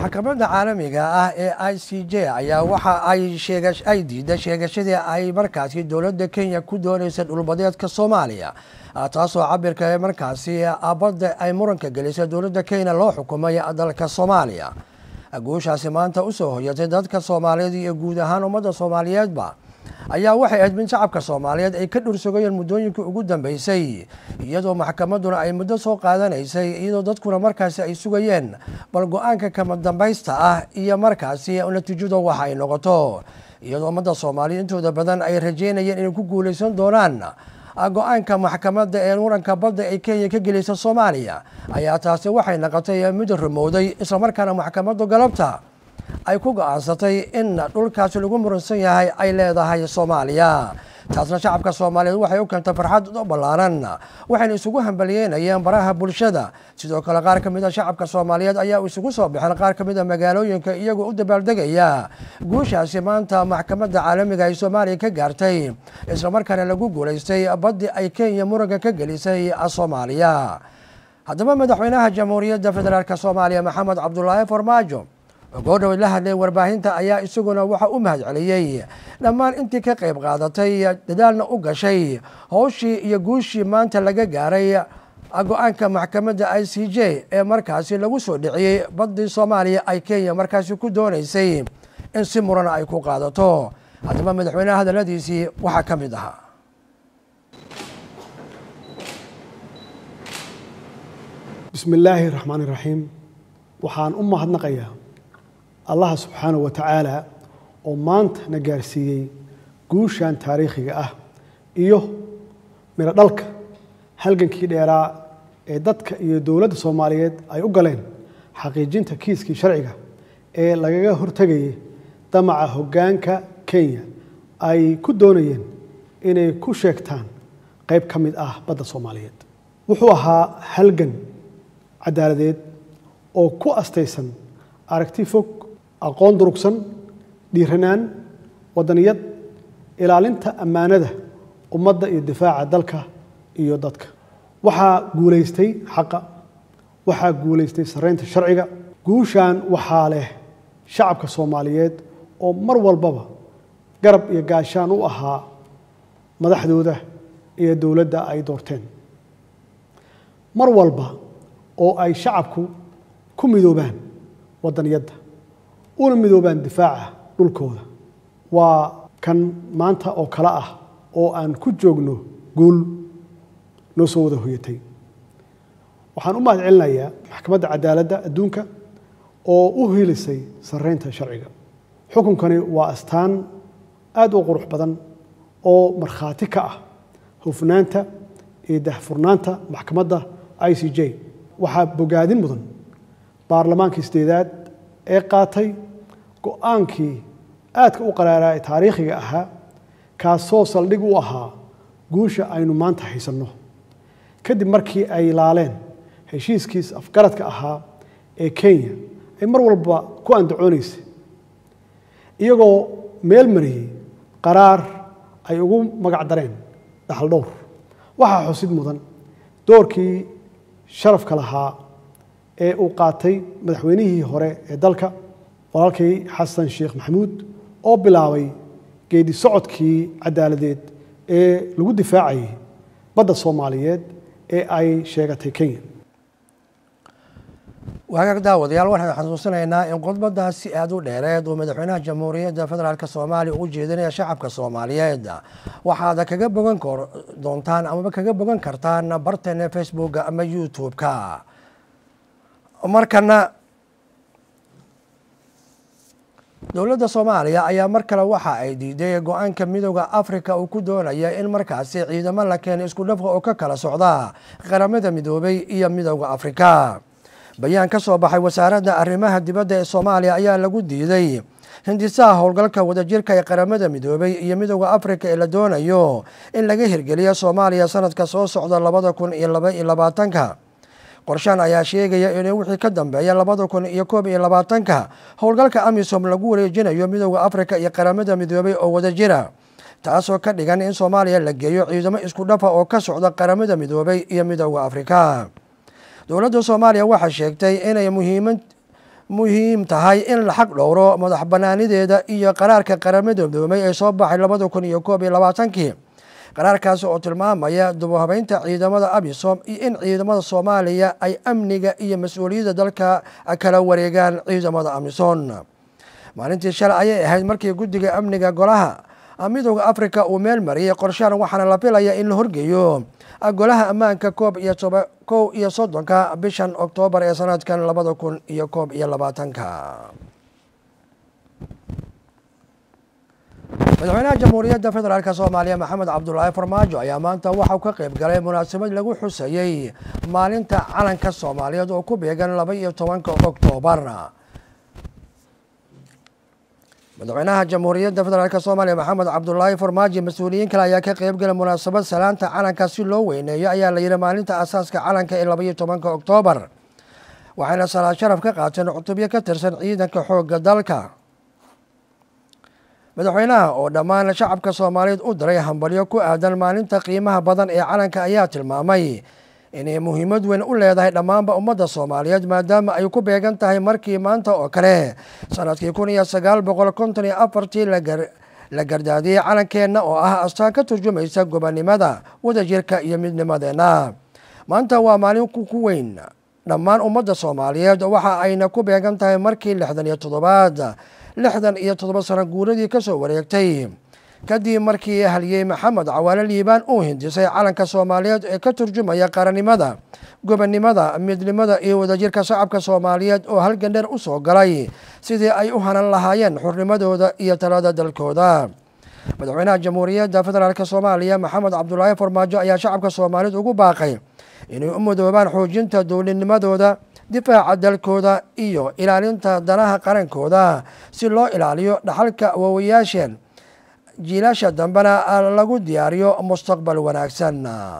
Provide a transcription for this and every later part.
maxkamadda caalamiga ah ee i c j ayaa waxa ay sheega ay diiday sheegashadii ay markaasi dowladda kenya ku doonaysa dhulbadeedka soomaaliya taasoo cabirka ee markaasi badda ay muranka gelisay dowladda kenya loo xukumay dalka soomaaliya guushaasi maanta usoo hoyatay dadka soomaaliyeed iyo guud ahaan ummadda soomaaliyeedba ayaa waxay ahayd min shacabka soomaaliyeed ay ka dhursogayeen muddooyinkii ugu dambeysay iyadoo maxkamadduna ay muddo soo qaadanaysay iyadoo dadkuna markaasi ay sugayeen bal go-aanka kama dambaysta ah iyo markaasi natiijadu waxa ay noqoto iyadoo ummadda soomaaliya intooda badan ay rajeynayeen inay ku guuleysan doonaan go-aanka maxkamadda ee muranka badda ay kenya ka gelaysa soomaaliya ayaa taasi waxay noqotay mid rumowday islamarkaana maxkamaddu galabta ay ku go-aansatay in dhulkaasi lagu muransan yahay ay leedahay soomaaliya taasna shacabka soomaaliyeed waxay u keentay farxad u ballaaran waxayna isugu hambaliyeynayeen baraha bulshada sidoo kale qaar ka mid a shacabka soomaaliyeed ayaa isugu soo baxeen qaar ka mid a magaalooyinka iyagoo u dabaaldegaya guushaasi maanta maxkamadda caalamiga ay soomaaliya ka gaartay islamarkaana lagu guulaystay baddii ay kenya muranka ka gelisay soomaaliya haddaba madaxweynaha jamhuuriyadda federaalk soomaaliya maxamed cabdulaahi farmaajo goodhow la hadlay warbaahinta ayaa isaguna waxa u mahad celiyey dhammaan intii ka qayb qaadatay dadaalna u gashay howshii iyo guushii maanta laga gaaray go-aanka maxkamadda i c j ee markaasi lagu soo dhiciyey baddii soomaaliya ay kenya markaasi ku doonaysay in si murana ay ku qaadato haddaba madaxweyneha hadaladiisii waxaa ka mid ahaa bismi illaahi raxmaani raxiim waxaan u mahadnaqayaa allaha subxaanahu wa tacaala oo maanta na gaarsiiyey guushan taariikhiga ah iyo midho dhalka halgankii dheeraa ee dadka iyo dowladda soomaaliyeed ay u galeen xaqiijinta kiiskii sharciga ee lagaga hortegayay damaca hoggaanka kenya ay ku doonayeen inay ku sheegtaan qayb ka mid ah badda soomaaliyeed wuxuu ahaa halgan caddaaladeed oo ku astaysan aragti fog aqoon durugsan dhiiranaan waddaniyad ilaalinta ammaanada ummadda iyo difaaca dalka iyo dadka waxaa guulaystay xaqa waxaa guulaystay sarreynta sharciga guushan waxaa leh shacabka soomaaliyeed oo mar walbaba garab iyo gaashaan u ahaa madaxdooda iyo dowladda ay doorteen mar walba oo ay shacabku ku midoobaan waddaniyadda una midoobaan difaaca dhulkooda waa kan maanta oo kale ah oo aan ku joogno guul noo soo wada hoyatay waxaan u mahad celinayaa maxkamadda cadaaladda adduunka oo u hilisay sarreynta sharciga xukunkani waa astaan aad u qurux badan oo markhaati ka ah hufnaanta iyo dahfurnaanta maxkamadda i c j waxaa bogaadin mudan baarlamaankii sideedaad ee qaatay go-aankii aadka u qaraaraa ee taariikhiga ahaa kaasoo saldhig u ahaa guusha aynu maanta haysanno kadib markii ay laaleen heshiiskiis afgaradka ahaa ee kenya ay mar walba ku andacoonaysay iyagoo meel mariyey qaraar ay ugu magac dareen dhaxal dhowr waxaa xusid mudan doorkii sharafka lahaa ee uu qaatay madaxweynihii hore ee dalka walaalkii xasan sheekh maxamuud oo bilaabay geedi socodkii caddaaladeed ee lagu difaacayay badda soomaaliyeed ee ay sheegatay kenya waagaag daawadayaal waxaan xasuusinaynaa in khudbadaasi aada u dheereed uu madaxweynaha jamhuuriyadda federaalk soomaaliya ugu jeedinaya shacabka soomaaliyeed waxaad kaga bogan doontaan amaba kaga bogan kartaan barteena facebooka ama youtube-ka markana dowladda soomaaliya ayaa mar kale waxa ay diiday go-aanka midooda africa uu ku doonaya in markaasi ciidamo la keena isku dhafka oo ka kala socda qaramada midoobay iyo midooda africa bayaan ka soo baxay wasaaradda arrimaha dibadda ee soomaaliya ayaa lagu diiday hindisaha howlgalka wadajirka ee qaramada midoobay iyo midooda africa ee la doonayo in laga hirgeliyo soomaaliya sanadka soo socda labada kun iyo laba iyo labaatanka qorshaan ayaa sheegaya in wixii ka dambeeya labada kun iyo koob iyo labaatanka howlgalka amisom lagu wareejinayo midooda africa iyo qaramada midoobay oo wadajira taasoo ka dhigan in soomaaliya la geeyo ciidamo isku dhafa oo ka socda qaramada midoobay iyo midooda africa dowladda soomaaliya waxay sheegtay inay muhiimad muhiim tahay in la xaq dhowro madax banaanideeda iyo qaraarka qaramada midoomay ee soo baxay labada kun iyo koob iyo labaatankii qaraarkaasi oo tilmaamaya dubuhabeynta ciidamada abisom iyo in ciidamada soomaaliya ay amniga iyo mas-uuliyadda dalka kala wareegaan ciidamada amisom maalintii shalay ayay ahayd markii guddiga amniga golaha midooda africa uu meel mariyay qorshahan waxaana la filaya in la horgeeyo golaha ammaanka koob iyo toba kow iyo soddonka bishan oktoobar ee sanadkan labada kun iyo koob iyo labaatanka madaxweynaha jamhuuriyadda federaalk soomaaliya maxamed cabdulaahi farmaajo ayaa maanta waxauu ka qayb galay munaasabad lagu xusayey maalinta calanka soomaaliyeed oo ku beegan laba iyo tobanka oktoobar madaxweynaha jamhuuriyadda federaalk soomaaliya maxamed cabdulaahi farmaajo mas-uuliyiin kale ayaa ka qayb galay munaasabad salaanta calanka si loo weyneeyo ayaa la yihi maalinta asaaska calanka ee laba iyo tobanka oktoobar waxayna salaad sharaf ka qaateen cutubyo ka tirsan ciidanka xoogga dalka madaxweynaha oo dhammaan shacabka soomaaliyeed u diray hambalyo ku aadan maalinta qiimaha badan ee calanka ayaa tilmaamay inay muhiimad weyn u leedahay dhammaanba ummadda soomaaliyeed maadaama ay ku beegan tahay markii maanta oo kale sanadkii kun iyo sagaal boqol konton iyo afartii la gardaadiyey calankeenna oo ah astaan ka turjumaysa gobonnimada wadajirka iyo midnimadeenna maanta waa maalin ku weyn dhammaan ummadda soomaaliyeed waxa ayna ku beegan tahay markii lixdan iyo toddobaad lixdan iyo toddoba sano guuradii ka soo wareegtay kadib markii haliyey maxamed cawaale liibaan uu hindisay calanka soomaaliyeed ee ka turjumaya qarannimada gobonnimada midnimada iyo wadajirka shacabka soomaaliyeed oo halgan dheer u soo galay sidii ay u hanan lahaayeen xurnimadooda iyo talada dalkooda madaxweynaha jamhuuriyadda federaalk soomaaliya maxamed cabdulaahi farmaajo ayaa shacabka soomaaliyeed ugu baaqay inay u mudoobaan xoojinta dowladnimadooda difaaca dalkooda iyo ilaalinta danaha qarankooda si loo ilaaliyo dhaxalka waawayaasheen jiilasha dambena lagu diyaariyo mustaqbal wanaagsan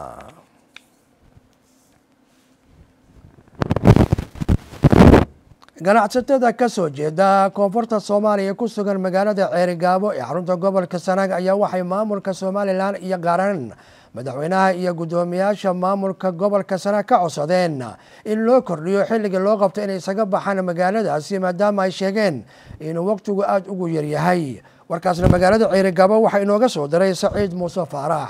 ganacsatada ka soo jeeda koonfurta soomaaliya ee ku sugan magaalada ceerigaabo ee xarunta gobolka sanaag ayaa waxay maamulka somalilan iyo qaaran madaxweynaha iyo guddoomiyaasha maamulka gobolka sanaag ka codsadeen in loo kordhiyo xilliga loo qabto inay isaga baxaan magaaladaasi maadaama ay sheegeen inuu waqtigu aada ugu yaryahay warkaasna magaalada ceerigaabo waxaa inooga soo diray saciid muuse faarax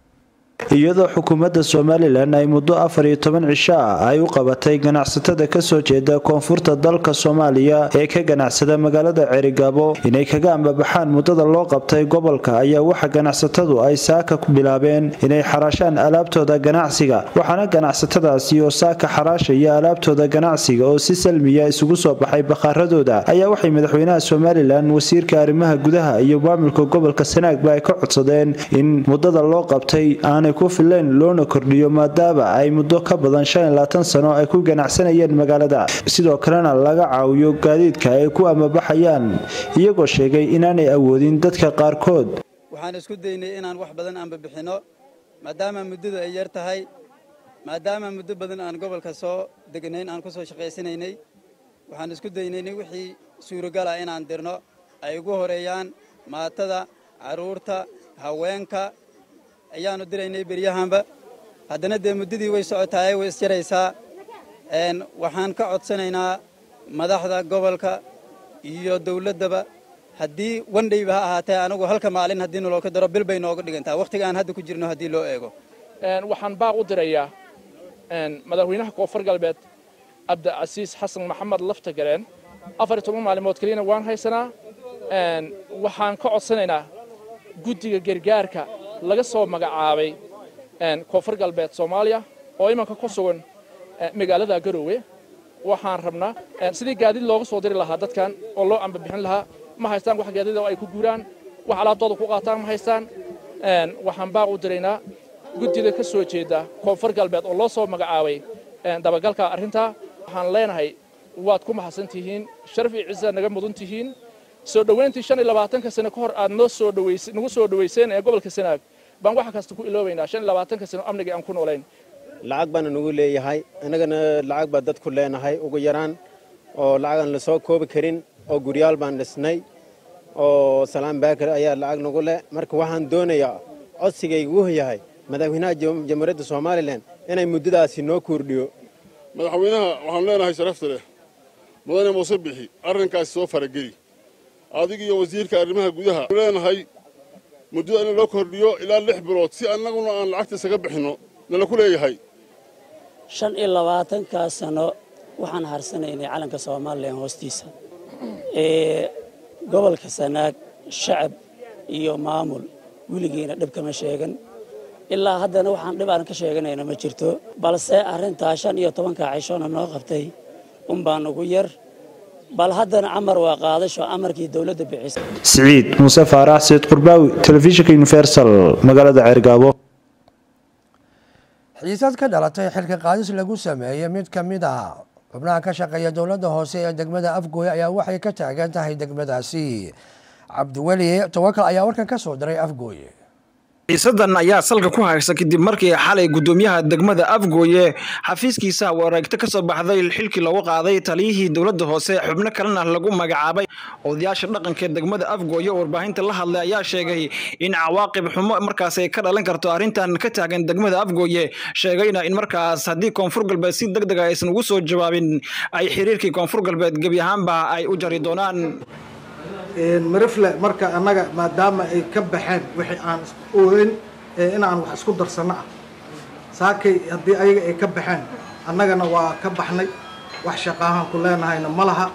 iyadoo xukuumadda somalilan ay muddo afar iyo toban cisho ah ay u qabatay ganacsatada kasoo jeeda koonfurta dalka soomaaliya ee ka ganacsada magaalada ceerigaabo inay kaga ambabaxaan muddada loo qabtay gobolka ayaa waxa ganacsatadu ay saaka ku bilaabeen inay xaraashaan alaabtooda ganacsiga waxaana ganacsatadaasi oo saaka xaraashaya alaabtooda ganacsiga oo si salmiya isugu soo baxay bakhaaradooda ayaa waxay madaxweynaha somalilan wasiirka arrimaha gudaha iyo maamulka gobolka sanaagba ay ka codsadeen in muddada loo qabtay aanay ku fileen loona kordhiyo maadaama ay muddo ka badan shan iyo labaatan sano ay ku ganacsanayeen magaalada sidoo kalena laga caawiyo gaadiidka ay ku amabaxayaan iyagoo sheegay inaanay awoodin dadka qaarkood waxaan isku daynay inaan wax badan aanba bixinno maadaama muddadu ay yar tahay maadaama muddo badan aan gobolka soo degnayn aan ku soo shaqaysanaynay waxaan isku daynaynay wixii suuragal ah inaan dirno ay ugu horeeyaan maatada carruurta haweenka ayaanu diraynay beryahanba haddana dee muddadii way socotaay way isjaraysaa waxaan ka codsanaynaa madaxda gobolka iyo dawladdaba haddii wandhayba ha ahaatee anagu halka maalin haddii naloo ka daro bil bay nooga dhigantaa wakhtiga aan hadda ku jirno haddii loo eego waxaan baaq u dirayaa madaxweynaha koonfur galbeed cabdicasiis xasan maxamed lafta gareen afar iyo toban maalimood keliyana waan haysanaa waxaan ka codsanaynaa guddiga gargaarka laga soo magacaabay koonfur galbeed soomaaliya oo imanka ku sugan magaalada garoowe waxaan rabnaa sidii gaadiid looga soo diri lahaa dadkan oo loo ambabixin lahaa ma haystaan wax gaadiid oo ay ku guuraan wax alaabtooda ku qaataan ma haystaan waxaan baaq u diraynaa guddida ka soo jeeda koonfur galbeed oo loo soo magacaabay dabagalka arrintaa waxaan leenahay waad ku mahadsan tihiin sharaf iyo ciisa naga mudan tihiin soo dhowayntii shan iyo labaatanka sano ka hor aad noo soo dhaways nagu soo dhawayseen ee gobolka sanaag baan wax kasta ku iloobaynaa shan iyo labaatanka sano amnigii aan ku noolayn lacag baana nagu leeyahay innagana lacag baa dadku leenahay ugu yaraan oo lacagaan la soo koobi karin oo guryaal baan dhisnay oo salaan baakir ayaa lacag nagu leh marka waxaan doonayaa codsigaygu yahay madaxweynaha jamhuuriyadda somalilan inay muddadaasi noo kordhiyo madaxweynaha waxaan leenahay sharafta leh mudane muuse bixi arrinkaasi soo farageli adig iyo wasiirka arrimaha gudaha leenahay muddada in loo kordhiyo ilaa lix bilood si annaguna aan lacagta isaga bixinno nala ku leeyahay shan iyo labaatankaa sano waxaan harsanaynay calanka somalilan hoostiisa ee gobolka sanaag shacab iyo maamul weligiina dhib kama sheegan ilaa haddana waxaan dhib aan ka sheeganayna ma jirto balse arrintaa shan iyo tobankaa cishona noo qabtay unbaan ugu yar bal haddana camar waa qaadasho amarkii dowladda bixisay siciid muuse faarax sayid qurbaawi telefishinka universal magaalada ceergaabo xiisad ka dhalatay xilka qaadis lagu sameeyey mid ka mid ah xubnaha ka shaqeeya dowladda hoose ee degmada afgooye ayaa waxay ka taagan tahay degmadaasi cabdiweli tawakal ayaa warkan ka soo diray afgooye xiisadan ayaa salka ku haysa kadib markii xalay gudoomiyaha degmada afgooye xafiiskiisa wareegto kasoo baxday xilkii loogu qaaday taliyihii dowladda hoose xubno kalena lagu magacaabay odayaasha dhaqanka degmada afgooye oo warbaahinta la hadlay ayaa sheegay in cawaaqib xumo markaas ay ka dhalan karto arrintan ka taagan degmada afgooye sheegayna in markaas haddii koonfur galbeed si deg dega aysan ugu soo jawaabin ay xiriirkii koonfur galbeed gebi ahaanba ay u jari doonaan marifle marka annaga maadaama ay ka baxeen wixii aan ogeyn inaan wax isku darsano ah saakay haddii ayaga ay ka baxeen annagana waa ka baxnay wax shaqaahaan ku leenahayna ma laha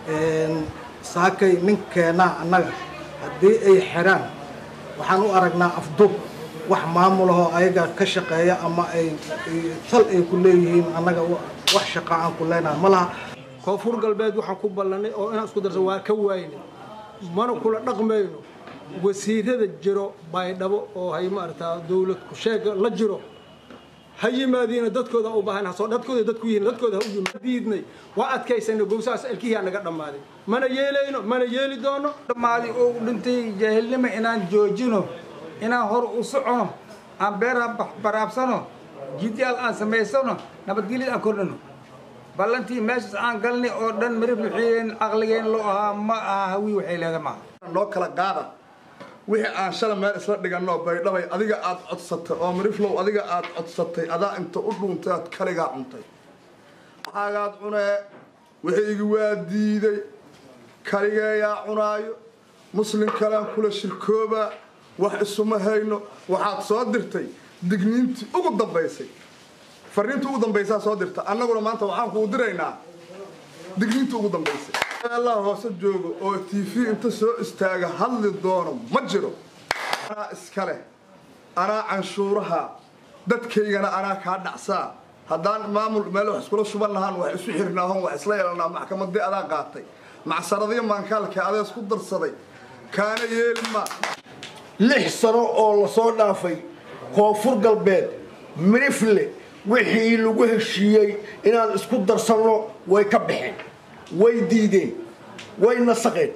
saakay ninkeenaa annaga haddii ay xiraan waxaan u aragnaa afduub wax maamulahoo ayaga ka shaqeeya ama ay tal ay ku leeyihiin annaga wax shaqaa aan ku leenahay ma laha koonfur galbeed waxaan ku ballanay oo inaan isku darsan waa ka waayna mana kula dhaqmayno wasiirada jiro baydhabo oo hay maaragtaa dowlad kusheega la jiro ha yimaadiina dadkooda u baahan hasoo dadkooda dadku yihiin dadkooda ha u yimaad diidnay waa adkaysana gowsahaas alkihii naga dhammaaday mana yeelayno mana yeeli doono dhammaadi oo u dhintay jaahilnimo inaan joojino inaan hor u socono aan beeraha baraabsano jidyaal aan samaysano nabadgelyad aan kordhino ballantii meeshaas aan galnay oo dhan marib wixii caqligeen loo ahaa ma aha hawi waxay leeda maaha noo kala qaada wixii aan shalay meel isla dhiganno baydhabay adiga aad codsatay oo mariflow adiga aad codsatay adaa inta u dhuuntay aad kaligaa cuntay waxaagaad cunee wixiygi waa diiday kaligeeyaa cunaayo muslim kalean kula shirkoobaa wax isuma hayno waxaad soo dirtay digniintii ugu dambaysay fariinta ugu dambaysaa soo dirta annaguna maanta waxaan kuu diraynaa digniinta ugu dambaysay allah hoose joogo oo t v inta soo istaaga hadli doono ma jiro anaa iskale anaa canshuuraha dadkaygana anaa kaa dhacsaa haddaan maamul meel wax iskula shuban lahaan wax isu xirnaahon wax isla yeelanaa maxkamadii adaa qaatay macsaradii maankaalka adee isku darsaday kaana yeelma lix sano oo lasoo dhaafay koonfur galbeed mirifle wixii lagu heshiiyey inaan isku darsanno way ka baxeen way diideen way nasaqeen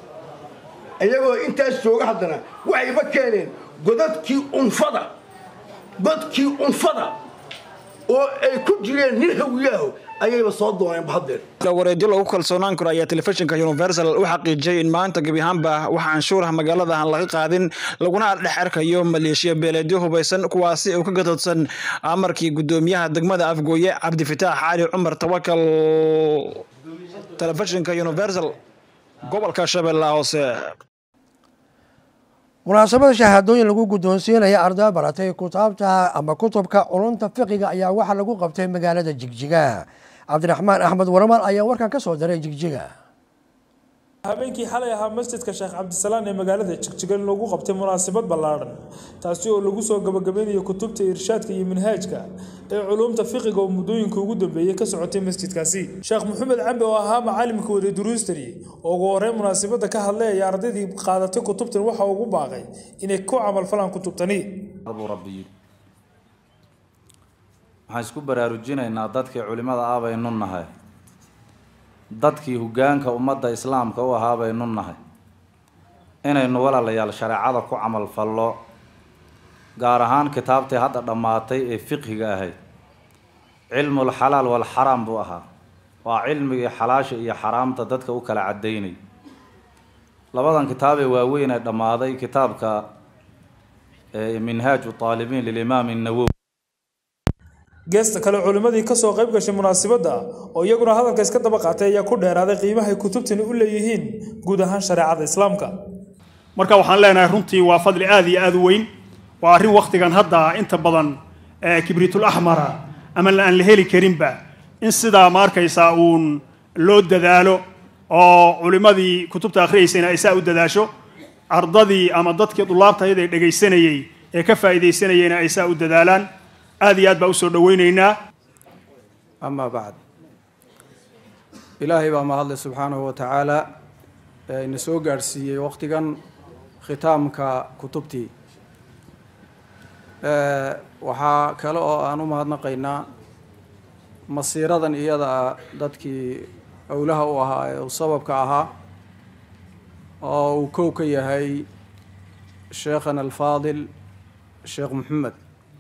iyagoo intaas jooga haddana waxayba keeneen godadkii unfada godkii unfada oo ay ku jireen nin hawiyaaho ayayba soo dooneen bahaddeer wareedyo lagu kalsoonaan karo ayaa telefishinka universal u xaqiijiyey in maanta gebi ahaanba wax canshuuraha magaalada aan laga qaadin laguna dhex arkayo maleeshiya beeleedyo hubaysan kuwaasi oo ka gadoodsan amarkii gudoomiyaha degmada afgooye cabdifitaax cali cumar tawakal telefishinka universal gobolka shabeellaha hoose munaasabada shahaadooyin lagu guddoonsiinaya arday baratay kutaabta ama kutubka culunta fiqiga ayaa waxaa lagu qabtay magaalada jigjiga cabdiraxmaan axmed waramaan ayaa warkan ka soo diray jigjiga habeenkii xalay ahaa masjidka sheekh cabdisalaan ee magaalada jigjigan lagu qabtay munaasabad ballaadhan taasi oo lagu soo gabagabeynayo kutubta irshaadka iyo manhaajka ee culuumta fiqiga oo muddooyinka ugu dambeeyey ka socotay masjidkaasi sheekh maxamed cambe oo ahaa macaalimka waday duruustani oo ugu horreyn munaasabadda ka hadlay ayaa ardaydii qaadatay kutubtan waxa ugu baaqay inay ku camalfalaan kutubtani waxaan isku baraarujinaynaa dadkii culimmada ah baynu nahay dadkii hoggaanka ummadda islaamka u ahaa baynu nahay inaynu walaalayaal shareecada ku camal fallo gaar ahaan kitaabtii hadda dhammaatay ee fiqhiga ahayd cilmul xalaal wal xaraam buu ahaa waa cilmigii xalaasha iyo xaraamta dadka u kala caddaynay labadan kitaab ee waaweyn ee dhammaaday kitaabka minhaaju taalibiin lilimaam nawowi geesta kale culimmadii kasoo qayb gashay munaasabadda oo iyaguna hadalka iska daba qaatay ayaa ku dheeraaday qiimahay kutubtani u leeyihiin guud ahaan shareecada islaamka marka waxaan leenahay runtii waa fadli aad iyo aad u weyn waa arrin wakhtigan hadda inta badan kibriitul axmara ama aan la heli karinba in sidaa ma arkaysaa uun loo dadaalo oo culimmadii kutubta akhriyaysayna ay saa u dadaasho ardadii ama dadkii dulaabtayada ee dhegaysanayey ee ka faa'iidaysanayeyna ay saa u dadaalaan aad iyo aad baa usoo dhowaynaynaa amaa bacd ilaahay baa mahadle subxaanahu wa tacaala ee ina soo gaadhsiiyey wakhtigan khitaamka kutubtii waxaa kale oo aan u mahadnaqaynaa masiiradan iyada ah dadkii owlaha u ahaa ee uu sababka ahaa oo uu kow ka yahay sheekhana alfaadil sheekh maxamed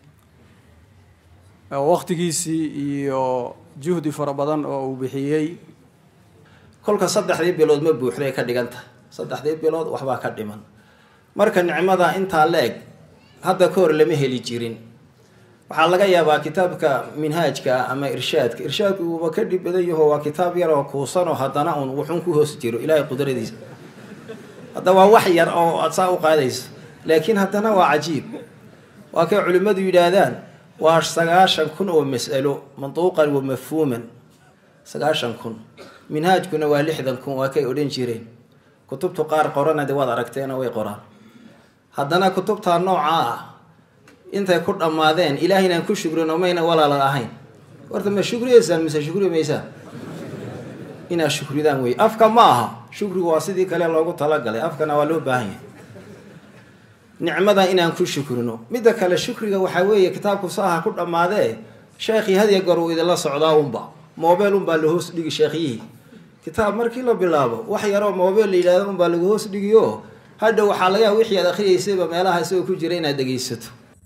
wakhtigiisii iyo juhdi fara badan oo uu bixiyey kolka saddexdii bilood ma buuxday ka dhigan tahay saddexdii bilood waxbaa ka dhiman marka nicmada intaa la eg hadda ka hor lama heli jirin waxaa laga yaabaa kitaabka minhaajka ama irshaadka irshaadku uuba ka dhib badan yaho waa kitaab yar oo kuusanoo haddana uun wuxuun ku hoos jiro ilaahay qudradiisa hadda waa wax yar oo aad saa u qaadayso laakiin haddana waa cajiib waa kay culimmadu yidhaahdaan waa sagaashan kun oo mas'alo manduuqan wa mafhuuman sagaashan kun minhaajkuna waa lixdan kun waa kay odhan jireen kutubtu qaar qorana de waad aragteena way qoraan haddana kutubtaa noocaa ah intay ku dhammaadeen ilaahaynaan ku shukrino mayna walaala ahayn horta ma shukriyeysaan mise shukri maysaan inaad shukridaan wey afka ma aha shukrigu waa sidii kale loogu talagalay afkana waa loo baahan yahay nicmada inaan ku shukrino midda kale shukriga waxaa weeye kitaabku saaha ku dhammaadee sheekhii hadiya goor uu idinla socdaa unba moobeel unbaa la hoos dhigi sheekhiyihii kitaab markii la bilaabo wax yaroo moobeel la yidhahdo unbaa lagu hoos dhigiyo hadha waxaa laga yaaba wixii aad akhriyeysayba meelaha isagoo ku jira inaad dhegaysato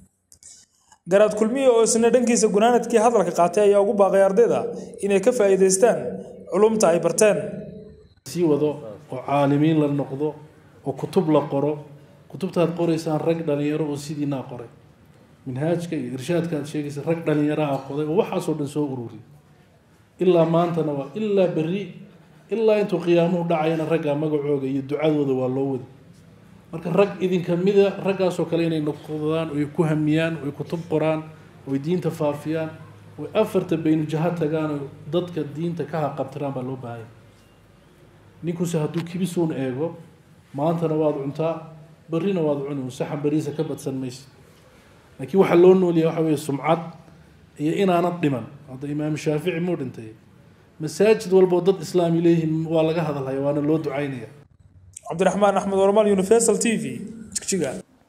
garaad kulmiye oo isna dhankiisa gunaanadkii hadalka qaatay ayaa ugu baaqay ardayda inay ka faa'iidaystaan culumta ay barteen sii wado oo caalimiin la noqdo oo kutub la qoro kutubtaad qoraysaan rag dhalinyaro oo sidiinaa qoray minhaajka iyo irshaadka aad sheegaysa rag dhalinyaraha qoday oo waxaasoo dhan soo ururiy ilaa maantana waa ilaa berri ilaa intuu qiyaamuhu dhacayana raggaa magacooga iyo ducadooda waa loo wadi marka rag idinka mida raggaasoo kale inay noqdaan oy ku hamiyaan oy kutub qoraan oy diinta faafiyaan oy afarta baynujaha tagaan oo dadka diinta ka haqabtiraan baa loo baahanya ninkuse hadduu kibisuun eego maantana waad cuntaa berrina waad cuni saxan beriisa ka badsan maysid laakiin waxaa loo noolyahay waxa weeye sumcad iyo inaanad dhiman hadda imaam shaafici muu dhintay masaajid walboo dad islaami leeyihiin waa laga hadalhaya waana loo ducaynaya cabdiraxmaan axmed ormal universal t v jigjiga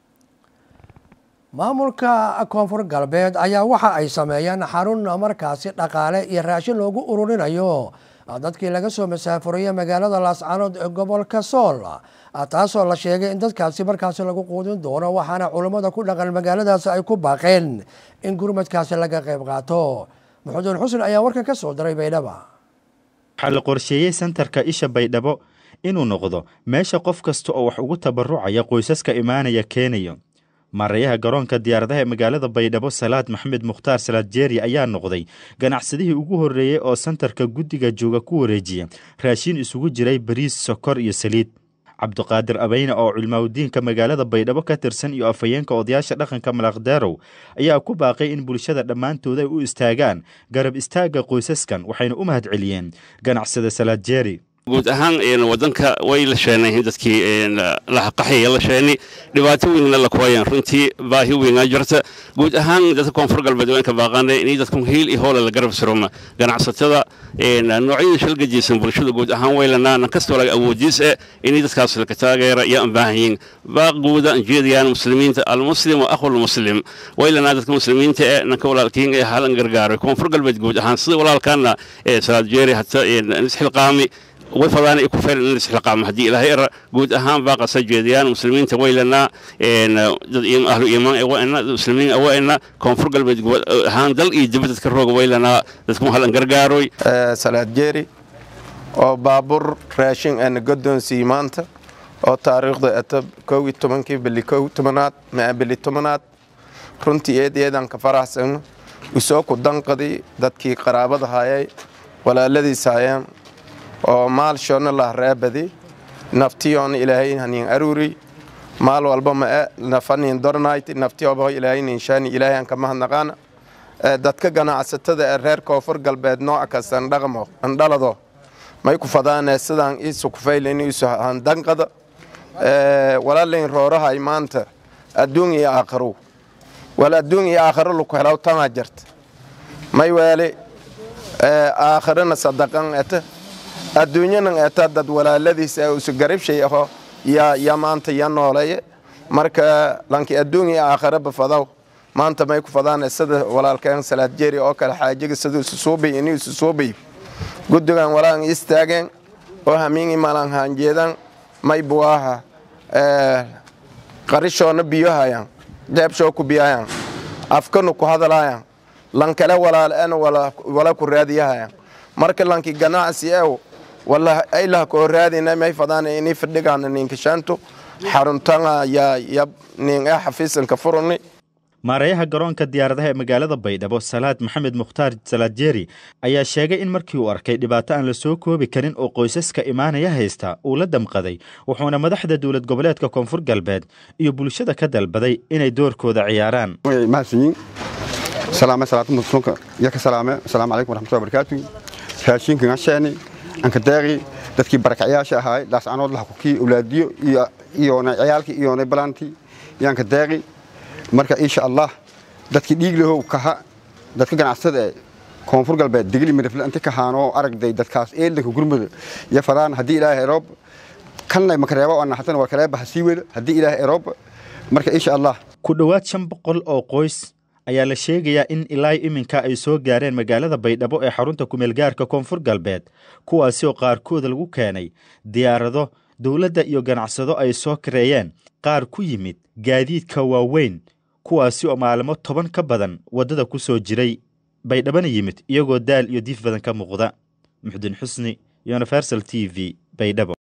maamulka koonfur galbeed ayaa waxa ay sameeyeen xarun markaasi dhaqaale iyo raashin loogu ururinayo dadkii laga soo masaafuriyey magaalada laascanood ee gobolka sool taasoo la sheegay in dadkaasi markaasi lagu quudin doono waxaana culummada ku dhaqan magaaladaasi ay ku baaqeen in gurmadkaasi laga qayb qaato maxamuudin xusn ayaa warkan ka soo diray baydhaba waxaa la qorsheeyey sentarka isha baydhabo inuu noqdo meesha qof kasta oo wax ugu tabarucaya qoysaska imaanaya keenayo maarayaha garoonka diyaaradaha ee magaalada baydhabo salaad maxamed mukhtaar salaad jeeri ayaa noqday ganacsadihii ugu horreeyey oo sentarka guddiga jooga ku wareejiya raashiin isugu jiray bariis sokor iyo saliid cabdiqaadir abeyne oo culmaawdiinka magaalada baydhabo ka tirsan iyo afhayeenka odayaasha dhaqanka malaqdeerow ayaa ku baaqay in bulshada dhammaantood ay u istaagaan garab istaagga qoysaskan waxayna u mahad celiyeen ganacsada salaad jeeri guud ahaan wadanka way la sheenay dadkii qaxaya la sheenay dhibaato weynna la kuwayaan runtii baahi weynaa jirta guud ahaan dadka koonfur galbeed waan ka baaqanay inay dadku hiil iyo hoola la garab suroma ganacsatada noocyada shalgajiysan bulshada guud ahaan waylanaa nan kastoo laga awoodiis eh inay dadkaas laka taageera iyo aan baahan yihiin baaquuda jeediyaan muslimiinta almuslim wa akhul muslim waylanaa dadka muslimiinta eh nanka walaalkiin ee halan gargaaray koonfur galbeed guud ahaan sida walaalkaana salaad jeeri hata isxilqaami way fadaan ay ku faylan in isxilqaamo haddii ilaahay era guud ahaan baa qasa jeediyaan muslimiinta waylanaa dad ahlu iimaan awaana muslimiin awaana koonfur galbeed guud ahaan dal iyo dibad dadka rooga waylanaa dadku halan gargaaroy salaad jeeri oo baabuur raashin aan godoonsiyey maanta oo taariikhda ata kow iyo tobankii bili kow tobanaad maa bili tobanaad runtii eed eedaan ka faraxsano usoo ku danqadi dadkii qaraabada hayay walaaladiis hayeen oo maal shoonna lah reebadi naftiyoona ilaahay hanin aruuri maal walba ma e nafanin dornayti naftiyooba ilaahay ninshaani ilaahay aan kama hadnaqaana dadka ganacsatada ee reer koonfur galbeed nooc kasta ndhaqmo andhalado may ku fadaane sidaan iisu kufaylayn iisu handanqada walaalayn roorahay maanta adduun iyo aakharow wal adduun iyo aakharo laku helaw tamaa jirta may weele aakharana sadaqan eta adduunyanan eta dad walaaladiis ee usu garibshay aho ya ya maanta ya nooleeye marka lanki adduun iyo aakharo bafadaw maanta may ku fadaane sida walaalkeen salaad jeeri oo kale xaajiga siduu isu suubay inuu isu suubay guddigan walaan istaageen oo hamiingi malan haanjeedan may buwaaha qarishoona biyohayan jeebshoo ku biyahayan afkanu ku hadalayan lankale walaaleena wala ku raadiyahayan marka lanki ganacsi ew wala aylaha koo raadina may fadaane ini fadhigaana ninkashaanto xaruntanga ya ya nin ee xafiisanka furani maareeyaha garoonka diyaaradaha ee magaalada baydhabo salaad maxamed mukhtaar salaad jeeri ayaa sheegay in markii uu arkay dhibaato aan la soo koobi karin oo qoysaska imaanaya haysta uu la damqaday wuxuuna madaxda dowlad goboleedka koonfur galbeed iyo bulshada ka dalbaday inay doorkooda ciyaaraan mahadsanyiin salaame salaatu muslimka iyo ka salaame asalaamu calaykum waraxmatullahi barakaatu raashinka gasheeni anka deeqi dadkii barakacyaasha ahaay daascanood laha kukii awlaadiyo iyo iyoona ciyaalkii iyoona balantii yaanka deeqi marka insha allah dadkii dhiiglahow kaha dadka ganacsada ee koonfur galbeed digli midafle inti kahaanoo aragday dadkaas eeldanka gurmada iyo fadaan haddii ilaahay eroob kanna makareebo oo naxatan waa kaleeba hasii weda haddii ilaahay eroob marka insha allah ku dhowaad shan boqol oo qoys ayaa la sheegayaa in ilaa iminka ay soo gaareen magaalada baydhabo ee xarunta kumeelgaarka koonfur galbeed kuwaasi oo qaarkood lagu keenay diyaarado dowladda iyo ganacsado ay soo kareeyeen qaar ku yimid gaadiidka waaweyn kuwaasi oo maalimo toban ka badan waddada ku soo jiray baydhabana yimid iyagoo daal iyo diif badan ka muuqda muxdin xusni universal t v baydhabo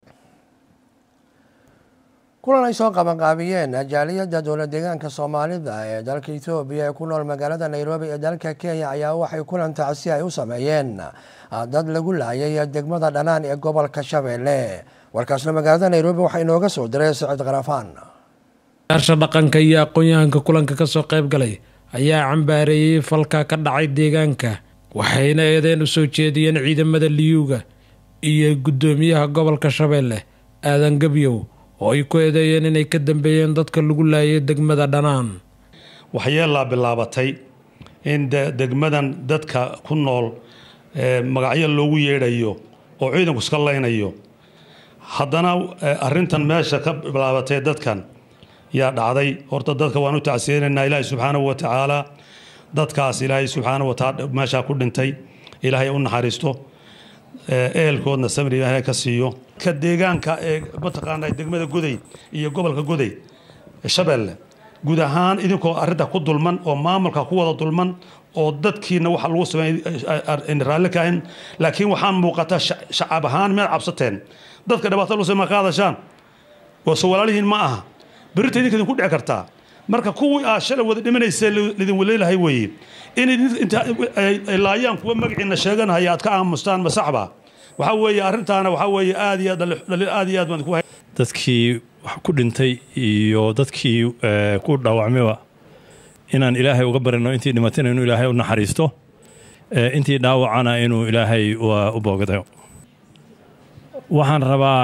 kulan ay soo qabanqaabiyeen jaaliyadda dowlad deegaanka soomaalida ee dalka etoobiya ee ku nool magaalada nairobi ee dalka kenya ayaa waxay kulan tacsi ay u sameeyeen dad lagu laayay degmada dhanaan ee gobolka shabeelle warkaasna magaalada nairobi waxaa inooga soo diray siciid karafaan yaasha dhaqanka iyo aqoon-yahanka kulanka kasoo qayb galay ayaa cambaareeyey falka ka dhacay deegaanka waxayna eedeen u soo jeediyeen ciidamada liyuuga iyo guddoomiyaha gobolka shabeelle aadan gebyow oo ay ku eedeeyeen inay ka dambeeyeen dadka lagu laayay degmada dhanaan waxyeelaa bilaabatay in degmadan dadka ku nool magacyo loogu yeedhayo oo ciidanku iska laynayo haddana arintan meesha ka bilaabatay dadkan yaa dhacday horta dadka waan u tacsiyeynaynaa ilaahay subxaanahu wa tacaala dadkaas ilaahay subxaanahu wa tacaala meeshaa ku dhintay ilaahay u naxariisto ehelkoodna samri ilaahay ka siiyo ka deegaanka ee mataqaanaa degmada goday iyo gobolka goday shabeelle guud ahaan idinkoo arrinta ku dulman oo maamulka ku wada dulman oo dadkiina waxa lagu sameeyay raalli ka ahayn laakiin waxaan muuqataa shacab ahaan meed cabsateen dadka dhibaato lagu sameeya ka hadashaan waase walaalihiin ma aha berita idinka idinku dhici kartaa marka kuwii aad shalay wada dhimanaysa lidin waleelahay weeye in inta ay laayaan kuwa magaciina sheeganahaya aad ka aamustaan masaxba waxaa weeye arrintaana waxaa weeye aad iyo aad aad iyo aad baan ku dadkii wax ku dhintay iyo dadkii ku dhaawacmayba inaan ilaahay uga barino intii dhimatayna inuu ilaahay u naxariisto intii dhaawacana inuu ilaahay u boogdayo waxaan rabaa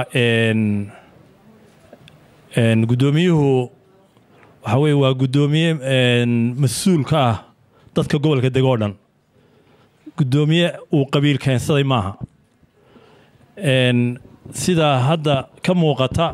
guddoomiyuhu waxaa weye waa guddoomiye mas-uul ka ah dadka gobolka dego o dhan guddoomiye uu qabiil keensaday maaha sidaa hadda ka muuqata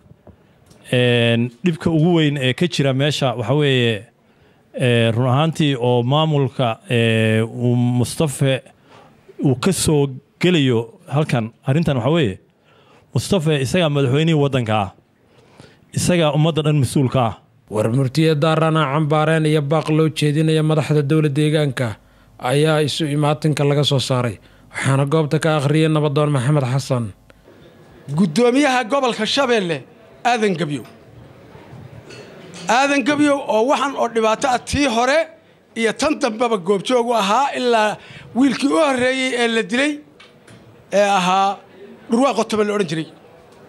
dhibka ugu weyn ee ka jira meesha waxaa weeye run ahaantii oo maamulka uu mustafe uu ka soo gelayo halkan arrintan waxaa weeye mustafe isagaa madaxweynihii waddanka ah isagaa ummadda dhan mas-uulka ah war murtiye daarana cambaareen iyo baaq loo jeedinaya madaxda dowla deegaanka ayaa isu imaatinka laga soo saaray waxaana goobta ka akhriyay nabadoon maxamed xasan guddoomiyaha gobolka shabeelle aadan gebyow aadan gebyow oo waxan oo dhibaato ah tii hore iyo tan dambeba goobjoog u ahaa ilaa wiilkii u horreeyey ee la dilay ee ahaa dhurwaa qotoba la odhan jiray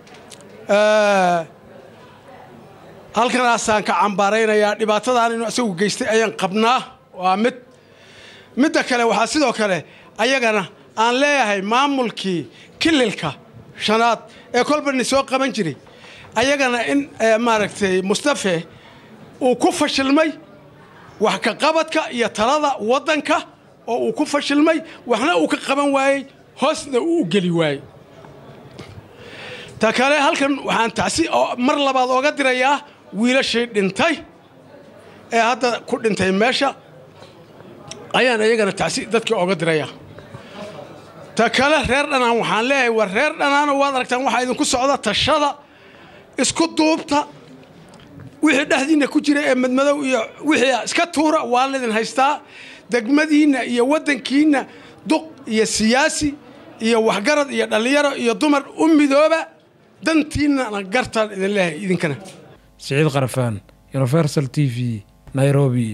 halkanaasaan ka cambaaraynayaa dhibaatadan inuu isagu geystay ayaan qabnaa waa mid midda kale waxaa sidoo kale ayagana aan leeyahay maamulkii kililka shanaad ee kolbani soo qaban jiray ayagana in maaragtay mustafe uu ku fashilmay wax ka qabadka iyo talada waddanka oo uu ku fashilmay waxna uu ka qaban waayey hoosna uu u geli waayey ta kale halkan waxaan tacsi oo mar labaad ooga dirayaa wiilashii dhintay ee hadda ku dhintay meesha ayaan iyagana tacsi dadkii ooga dirayaa ta kale reer dhanaan waxaan leeyahay war reer dhanaano waad aragtaan waxaa idinku socda tashada isku duubta wixii dhexdiinna ku jira ee madmadow iyo wixii iska tuura waa laydin haystaa degmadiinna iyo waddankiinna duq iyo siyaasi iyo waxgarad iyo dhallinyaro iyo dumar u midooba dantiinnana gartaan idin leeyahay idinkana siciid qarafaan universal t v nairobi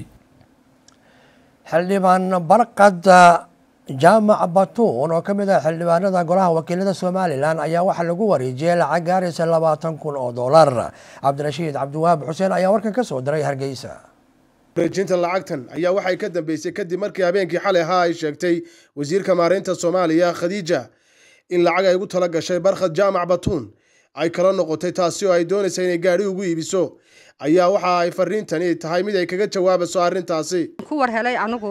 xildhibaan barqada jaamac batuun oo ka mid ah xildhibaanada golaha wakiilada somalilan ayaa waxaa lagu wareejiyey lacag gaaraysa labaatan kun oo dollar cabdirashiid cabdiwahaab xuseen ayaa warkan ka soo diray hargeysa wareejinta lacagtan ayaa waxay ka dambeysay kadib markii habeenkii xalay ahaa ay sheegtay wasiirka maareynta soomaaliya khadiija in lacag ay ugu tala gashay barkhad jaamac batuun ay kala noqotay taasi oo ay doonaysa inay gaadhi ugu iibiso ayaa waxa ay fariintani tahay mid ay kaga jawaabayso arrintaasi ku war helay anigu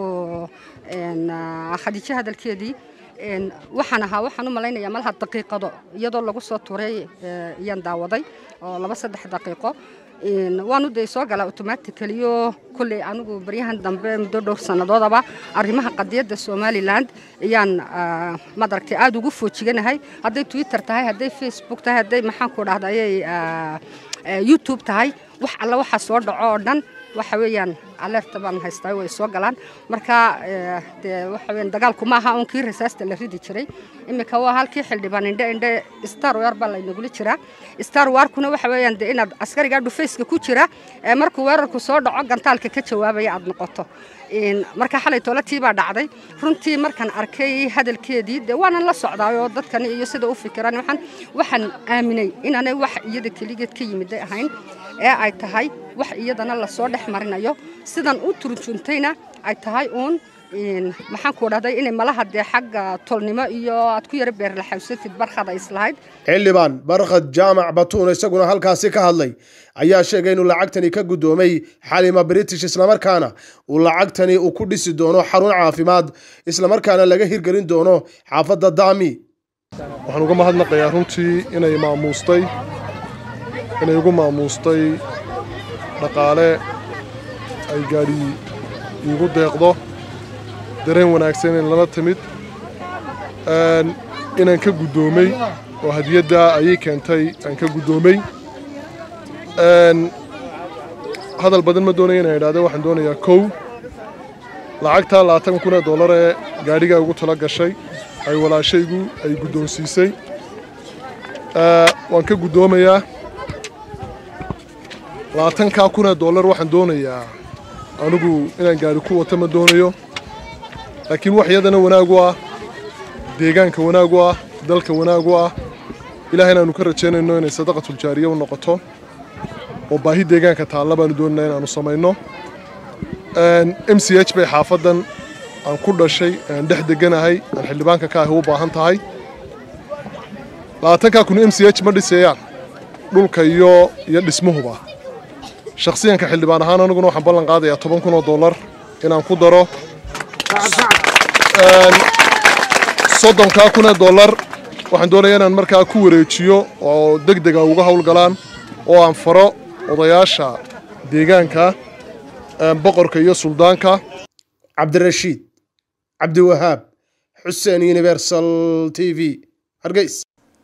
khadiijo hadalkeedii waxaan ahaa waxaan u malaynayaa malaha daqiiqado iyadoo lagu soo turay iyaan daawaday oo laba saddex daqiiqo waanu dee soo galaa automaticaliyo kolley anigu baryahan dambe muddo dhowr sannadoodaba arrimaha qadiyadda somaliland ayaan madaragtay aada ugu foojiganahay hadday twitter tahay hadday facebook tahay hadday maxaanku dhahda ayay youtube tahay wax alla waxaa soo dhaco oo dhan waxa weeyaan alerta baan haystaa way soo galaan marka dee waxa weeyaan dagaalku ma aha uun kii rasaasta la ridi jiray iminka waa halkii xildhibaan indhe indhe star war baa laynagula jiraa star warkuna waxa weeyaan dee inaad askarigaa dhufayska ku jira ee markuu weerarku soo dhaco gantaalka ka jawaabaya aad noqoto marka xalay toolatii baa dhacday runtii markaan arkay hadalkeedii dee waanan la socdaayoo dadkani iyo sida u fikiraan waxaan waxaan aaminay inaanay wax iyada keligeed ka yimiday ahayn ee ay tahay wax iyadana lasoo dhex marinayo sidan u turjuntayna ay tahay uun maxaan ku dhahday inay malaha dee xagga tolnimo iyo aad ku yara beerlaxawsatid barkhada islahayd xildhibaan barkhad jaamac batuun isaguna halkaasi ka hadlay ayaa sheegay inuu lacagtani ka guddoomay xalima british islamarkaana uu lacagtani uu ku dhisi doono xarun caafimaad islamarkaana laga hirgelin doono xaafadda daami waxaan uga mahadnaqayaa runtii inay maamuustay inay ugu maamuustay dhaqaale ay gaadhi iigu deeqdo dareen wanaagsan in lala timid inaan ka guddoomay oo hadiyaddaa ayay keentay aan ka guddoomay hadal badan ma doonaya inaan idhahdo waxaan doonayaa kow lacagtaa labaatan kun ee dollar ee gaadhigaa ugu tala gashay ay walaashaygu ay guddoonsiisay waan ka guddoomayaa labaatankaa kun ee dollar waxaan doonayaa anigu inaan gaadhi ku wato ma doonayo laakiin wax iyadana wanaag u ah deegaanka wanaag u ah dalka wanaag u ah ilaah inaannu ka rajaynayno inay sadaqatuljaariya u noqoto oo baahi deegaanka taalla baanu doonayna inaannu samayno m c h bay xaafaddan aan ku dhashay aan dhex deganahay aan xildhibaanka ka ahi u baahan tahay labaatankaa kun m c h ma dhisayaan dhulka iyo iyo dhismuhuba shakhsiyanka xildhibaan ahaan aniguna waxaan ballan qaadayaa toban kun oo dollar inaan ku daro soddonkaa kun ee dollar waxaan doonayaa inaan markaa ku wareejiyo oo deg dega uga howlgalaan oo aan faro odayaasha deegaanka boqorka iyo suldaanka cabdirashiid cabdiwahaab xuseen universal t v hargeys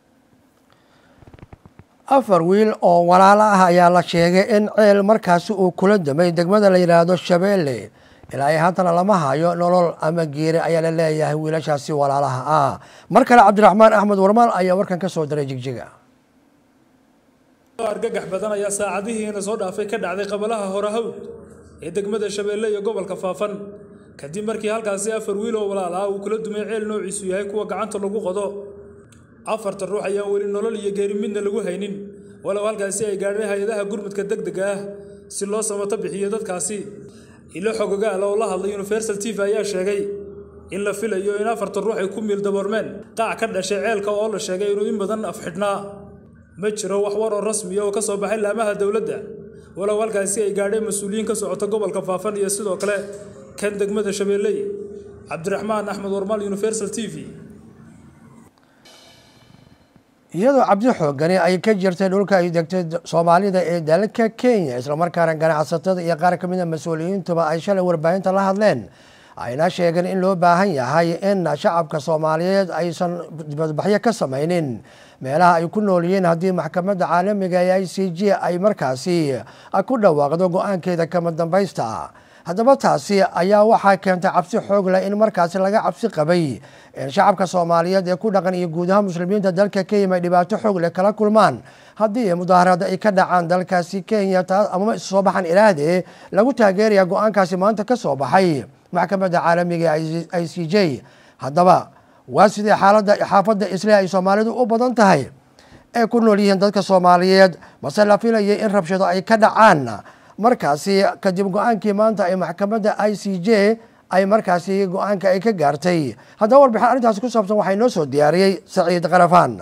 afar wiil oo walaalo ah ayaa la sheegay in ceel markaasi uu kula damay degmada la yidhaahdo shabeelle ilaa ay haddana lama hayo nolol ama geeri ayaa la leeyahay wiilashaasi walaalaha ah mar kale cabdiraxmaan axmed warmaal ayaa warkan ka soo diray jigjiga argagax badan ayaa saacadihiina soo dhaafay ka dhacday qabalaha hore hawd ee degmada shabeelle iyo gobolka faafan kadib markii halkaasi afar wiil oo walaal ah uu kula dumay ceel noociisu yahay kuwa gacanta lagu qodo afarta ruux ayaan weli nolol iyo geeri midna lagu haynin walow halkaasi ay gaadheen hay-adaha gurmudka degdega ah si loo samato bixiyo dadkaasi ilo xogogaal oo la hadlay universal t v ayaa sheegay in la filayo in afarta ruux ay ku miil daboormeen qaac ka dhashay ceelka oo la sheegay inuu in badan afxidhnaa ma jiro wax war oo rasmiya oo ka soo baxay laamaha dowladda walow halkaasi ay gaadheen mas-uuliyiin ka socota gobolka faafan iyo sidoo kale kan degmada shabeelley cabdiraxmaan axmed warmaal universal t v iyadoo cabdi xoogani ay ka jirtay dhulka ay degtay soomaalida ee dalka kenya islamarkaana ganacsatada iyo qaar ka mid a mas-uuliyiintuba ay shalay warbaahinta la hadleen ayna sheegeen in loo baahan yahay in shacabka soomaaliyeed aysan dibadbaxyo ka samaynin meelaha ay ku nool yihiin haddii maxkamadda caalamiga ee i c g ay markaasi ku dhawaaqdo go-aankeeda kama dambaysta haddaba taasi ayaa waxaa keentay cabsi xoog leh in markaasi laga cabsi qabay in shacabka soomaaliyeed ee ku dhaqan iyo guud ahaan muslimiinta dalka kenya ay dhibaato xoog leh kala kulmaan haddii mudaaharaad ay ka dhacaan dalkaasi kenya amama isu soo baxan ilaahde lagu taageeraya go-aankaasi maanta ka soo baxay maxkamadda caalamiga ee i c j haddaba waa sidii xaaladda xaafadda isle ay soomaalidu u badan tahay ee ku nool yihiin dadka soomaaliyeed mase la filayay in rabshado ay ka dhacaan markaasi kadib go-aankii maanta ay maxkamadda i c j ay markaasi go-aanka ay ka gaartay haddaba warbixin arrintaasi ku saabsan waxaa inoo soo diyaariyey saciid qarafaan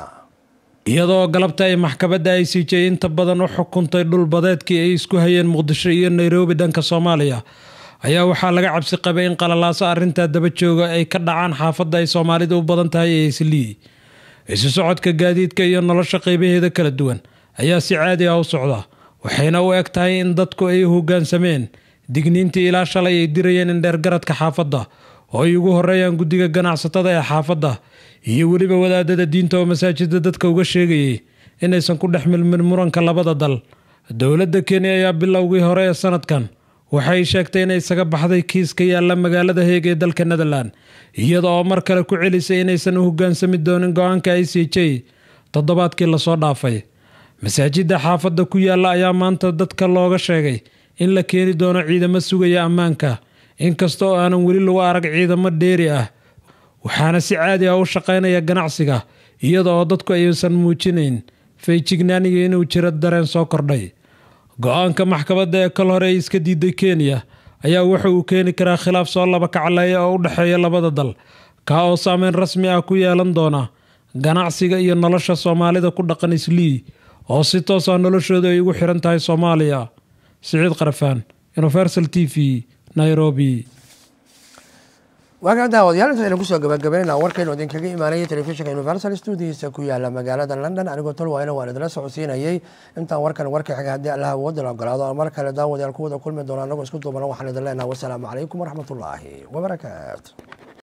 iyadoo galabta ay maxkamadda i c j inta badan u xukuntay dhul badeedkii ay isku hayeen muqdisho iyo nairobi dhanka soomaaliya ayaa waxaa laga cabsi qabay in qalalaaso arrintaa daba jooga ay ka dhacaan xaafadda ay soomaalidu u badan tahay ee islii isu socodka gaadiidka iyo nolosha qaybaheeda kala duwan ayaa si caadi ah u socda waxayna u eg tahay in dadku ay hoggaansameen digniintii ilaa shalay ay dirayeen in dheergaradka xaafadda oo ay ugu horeeyaan guddiga ganacsatada ee xaafadda iyo weliba wadaadada diinta oo masaajida dadka uga sheegayay inaysan ku dhex milmin muranka labada dal dowladda kenya ayaa bilowgii hore ee sanadkan waxay sheegtay inay isaga baxday kiis ka yaalla magaalada heeg ee dalka netherland iyada oo mar kale ku celisay inaysan u hoggaansami doonin go-aanka i c j toddobaadkii lasoo dhaafay masaajidda xaafadda ku yaalla ayaa maanta dadka looga sheegay in la keeni doono ciidamo sugaya ammaanka inkasta oo aanan weli lagu arag ciidamo dheeri ah waxaana si caadi ah u shaqaynaya ganacsiga iyada oo dadku aysan muujinayn feejignaaniga inuu jiro dareen soo kordhay go-aanka maxkamadda ee kal hore ay iska diiday kenya ayaa wuxa uu keeni karaa khilaaf soo laba kacleeya oo u dhexeeya labada dal kaa oo saameyn rasmi ah ku yeelan doona ganacsiga iyo nolosha soomaalida ku dhaqan islii oo si toos ah noloshooda ay ugu xiran tahay soomaaliya siciid qarafaan universal t v nairobi waagaan daawadayaal intaas aynu kusoo gabagabaynayna warkaynu idinkaga imaanayay telefishinka universal studiisa ku yaala magaalada london anigoo tolwaayna waan idinla socodsiinayay intaan warkan warka xiga haddii allaha awoodda la ogolaado aan mar kale daawadayaal ku wada kulmi doona anagoo isku duubana waxaan idin leenaha wasalaamu calaykum waraxmatullaahi wabarakaatu